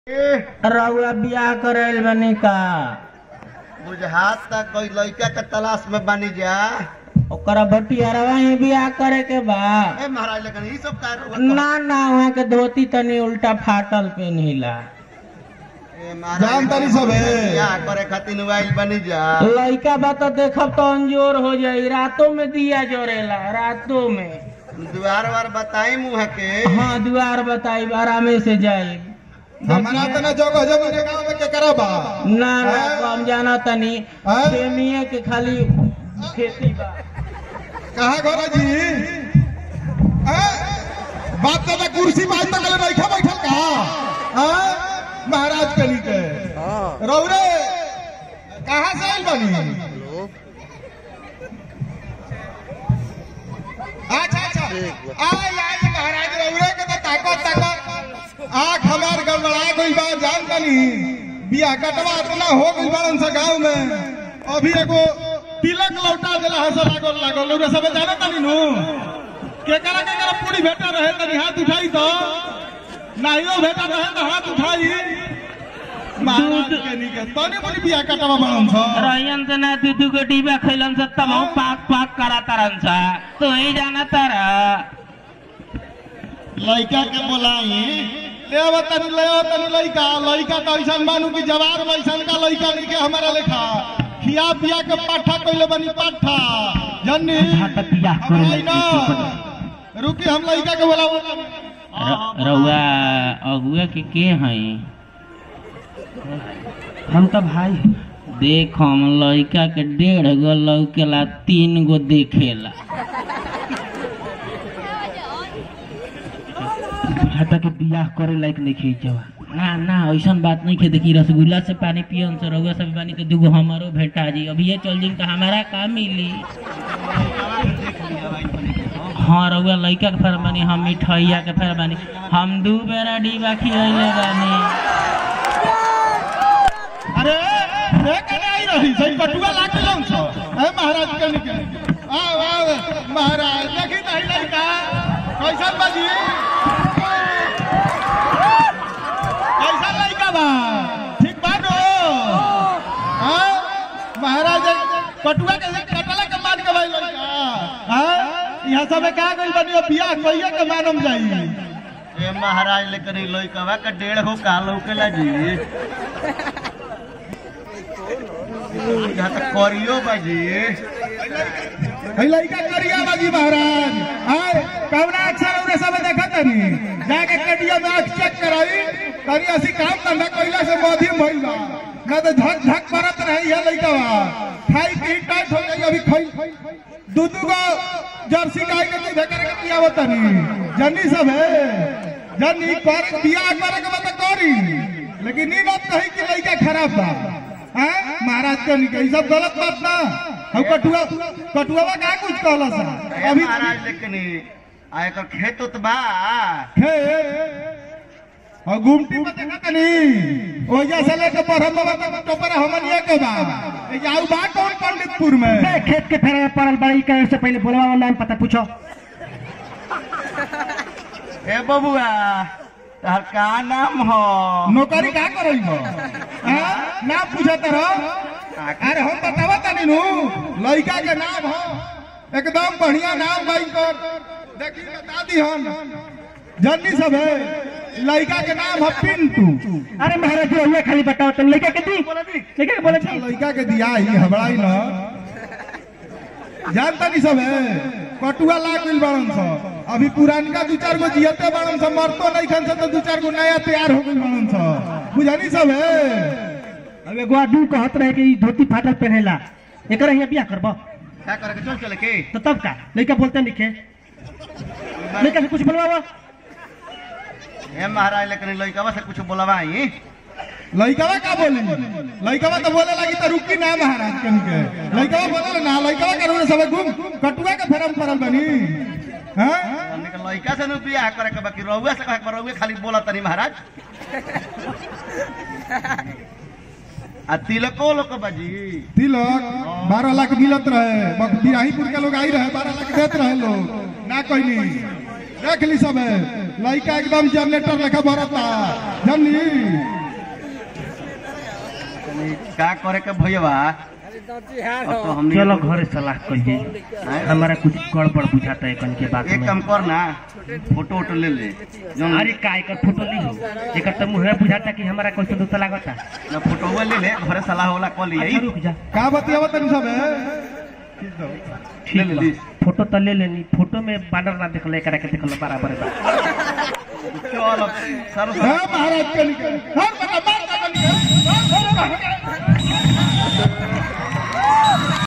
रउआ बियाह करेल बनी का बुझात तक कोई लड़का के तलाश में बनी जा ओकरा बटियारवा ही बियाह करे के बा ए महाराज लेकिन ई सब का ना ना वहाँ के धोती तनी उल्टा फाटल पेनहिला जान तनी सब है या करे खातिर मोबाइल बनी जा लइका बा तो देखब तो अंजोर हो जाई रातों में दिया जोरेला रातों में द्वार वार बताई मुँह के हाँ द्वार बताई आरामे से जाई हमारा तो ना जगह जगह के गांव में के करबा ना ना तो हम जाना तनी हाँ? प्रेमिये के खाली खेती बा कहा घर जी हैं? बाप दादा कुर्सी बाज तक ले रखा बैठल का हैं? महाराज कनी के रौरे कहाँ से आइल बनी अच्छा अच्छा आई आई महाराज रौरे के तो ताकत ताकत आँख हमार गड़बड़ा गई बा जान तनी बियाह कटवा इतना हो गई बारन सा गांव में अभी एगो तिलक लौटा देला हस लागल लागल लोग सब जाना तनी नु के करा के करा पूरी भेटा रहे तनी हाथ उठाई तो नाइयो भेटा रहे तो हाथ उठाई महाराज के निके तनी बोली बियाह कटवा बारन सा रहियन से ना दू दू को डिबा खैलन से तब हम पाक पाक करा तरन सा तो ही जाना तारा लड़का के बोलाई ले आवा तनी ले आवा तनी लड़का लड़का तो ऐसा मानू कि जवार वैसन का लड़का नहीं के हमारा लेखा खिया पिया के पाठा कइले बनी पाठा जन्नी हमारा ना रुकी हम लड़का के बोलाओ रउआ अगुआ के के हई हम तो भाई देख हम लड़का के डेढ़ गो लौकेला तीन गो देखेला बुझाता के बियाह करे लायक नहीं खींचवा ना ना ऐसन बात नहीं खे देखी रसगुल्ला से पानी पियन से रउआ सब पानी तो दूगो हमारो भेटा जी अभी ये चल जी तो हमारा का मिली हाँ रउआ लड़का के फेर बानी हम मिठाइया के फेर बानी हम दू बेरा डिबा खियले बानी अरे रे कने आई रही सही पटुआ लाके लौं छो ए महाराज के निके आओ आओ महाराज देखी नहीं लड़का कैसन बाजी कैसन लड़का बा ठीक बा नो हां महाराज पटुआ के कटला के मान के भाई लड़का हां यहाँ सब का गइल बनी अब बियाह कइए के मानम जाई ए महाराज लेकिन ई लड़का के डेढ़ हो का लौकेला जी यहाँ तक करियो बाजी है लड़का करिया बाजी महाराज आय कवना अक्षर उरे सब देखत नहीं जाके कटिया में आंख चेक कराई करिया सी काम धंधा कइला से मध्यम भइल बा ना तो झक झक करत रही है लड़का बा खाई पी टाइट हो गई अभी खाई दू दू गो जर्सी गाय के दूध करे के पियावत नहीं जन्नी सब है जन्नी कर बियाह करे के बता करी लेकिन ई बात कही कि लड़का खराब बा हैं महाराज के निके ई सब गलत बात ना हम कटुआ कटुआ का कुछ कहला सा ए अभी महाराज लेकिन ई आ एकर खेत उत बा खे और गुमटी में देखा तनी ओजा से लेके पढ़म बाबा तक टोपर हमनिया के बा ए जाऊ बा कौन पंडितपुर में ए, खेत के फेरे में पड़ल बड़ी करे से पहले बोलवा नाम पता पूछो ए बबुआ तहर का नाम हो नौकरी का करई हो हां ना पूछत रहो अरे हम बतावा तनी नु लड़का के नाम हो एकदम बढ़िया नाम भाई कर देखी बता दी हम जन्नी सब है लड़का के नाम है पिंटू अरे महाराज जी ये खाली बताओ तुम लड़का के दी लड़का के बोले अच्छा लड़का के दिया ही हबड़ाई न जानता नहीं सब है कटुआ लाग गइल बाड़न स अभी पुरानका दू चार गो जियते बाड़न स मरतो नहीं खन से तो दू चार गो नया तैयार हो गइल बाड़न स बुझानी सब है अब एगो आदमी कहत रहे कि ई धोती फाटल पहनेला एकर यहाँ बियाह करबो क्या करे के चल चले के तो तब का लड़का बोलते नहीं खे लड़का से कुछ बोलवावा ए महाराज लेकिन ई लड़का से कुछ बोलवाई लड़कवा का बोली लड़कवा तो बोले लगी तो रुकी ना महाराज कन के लड़कवा बोले ना लड़कवा के रोने सब घूम कटुआ के फेरम पड़ल बनी हां हमने के लड़का से नु बियाह करे के बाकी रउआ से कहे के बा, रउआ खाली बोला तनी महाराज आ तिलको लोग बाजी तिलक बारह लाख मिलत रहे बक- बिराहीपुर के लोग आई रहे बारह लाख देत रहे लोग ना कोई नहीं देख ली सब लड़का एकदम जनरेटर लेखा भरता जननी का करे के भैया अब तो हमनी चलो घरे सलाह करिए हैं? हमारा कुछ गड़बड़ बुझाता है कन के बात एक में काम कर ना फोटो वोटो ले ले जौन अरे का एकर फोटो ली हो एकर तो मुहरा बुझाता कि हमारा कोई दोस्त लागता ना फोटो ले ले घरे सलाह होला कॉल अच्छा, लिया रुक जा का बतियावा तनी सब ठीक ले बा ली। फोटो तो ले लेनी फोटो में बानर ना देखल एकरा के देखल बराबर बा चल अब सारो है महाराज के निकल हर बता बात बता